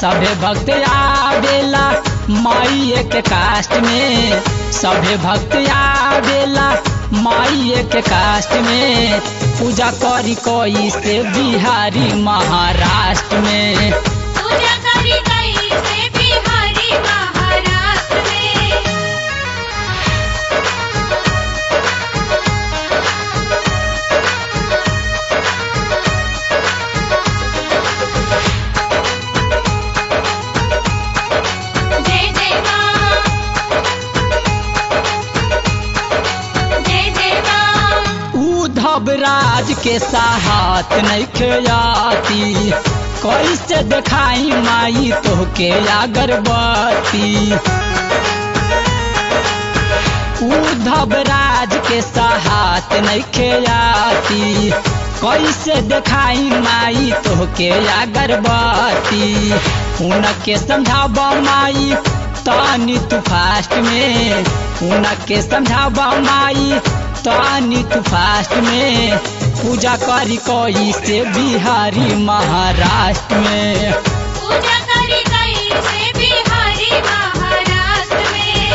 सभे भक्त आवेला माई के कास्ट में सभे भक्त आवेला माई के कास्ट में पूजा करी कोई से बिहारी महाराष्ट्र में पूजा करी गई से बिहारी महाराष्ट्र में जय जय माँ जय जय माँ उद्धव राज के साहत नहीं खेयाती कैसे देखाई माई तोहके अगरबत्ती उद्धव राज के साहत नहीं खेयाती कैसे देखाई माई तोहके अगरबत्ती उनके समझाब माई तानी तू फास्ट में उनके समझाब माई तानी तू फास्ट में पूजा करी कोई से बिहारी महाराष्ट्र में पूजा करी गई से बिहारी महाराष्ट्र में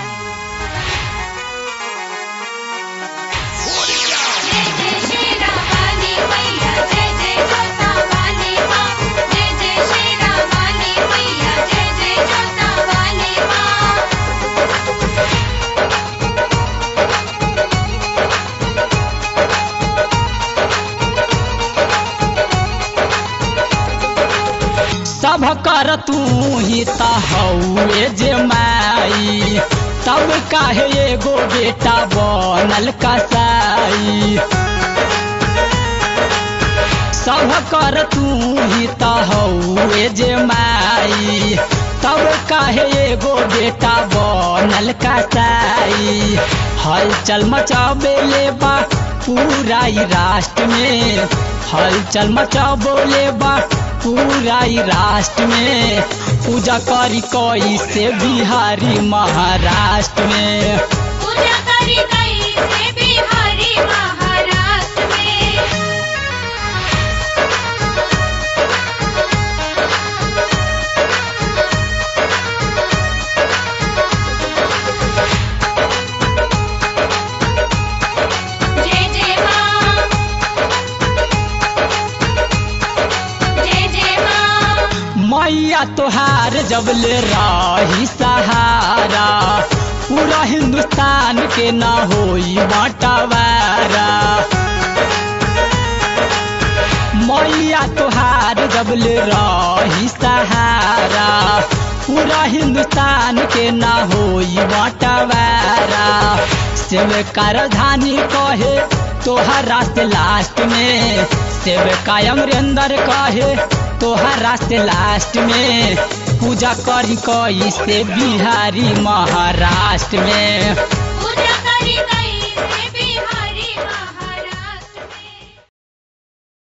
जय जय श्री रामानी मैया जय जय जोता वाली माँ जय जय श्री रामानी मैया जय जय जोता वाली माँ सब कर तू ही तहुए जे माई तब काहे एगो बेटा बनल कसाई सब कर तू ही तहुए जे माई तब काहे एगो बेटा बनल कसाई हलचल मचाबे बा पूरा ई राष्ट्र में हलचल मचाबोले बा पूरा ई राष्ट्र में पूजा करी कोई से बिहारी महाराष्ट्र में पूजा करी गई से बिहारी महाराष्ट्र में जय जय माँ जय जय माँ मैया तोहार जब ले रही सहारा पूरा हिंदुस्तान के ना होई बाटवारा मैया तोहार जब ले रही सहारा पूरा हिंदुस्तान के ना होई बाटवारा शिव का राजधानी कहे तोहर रास्ते लास्ट में शिव कायम अमरेंद्र कहे तोहर रास्ते लास्ट में पूजा करी कोई से बिहारी महाराष्ट्र में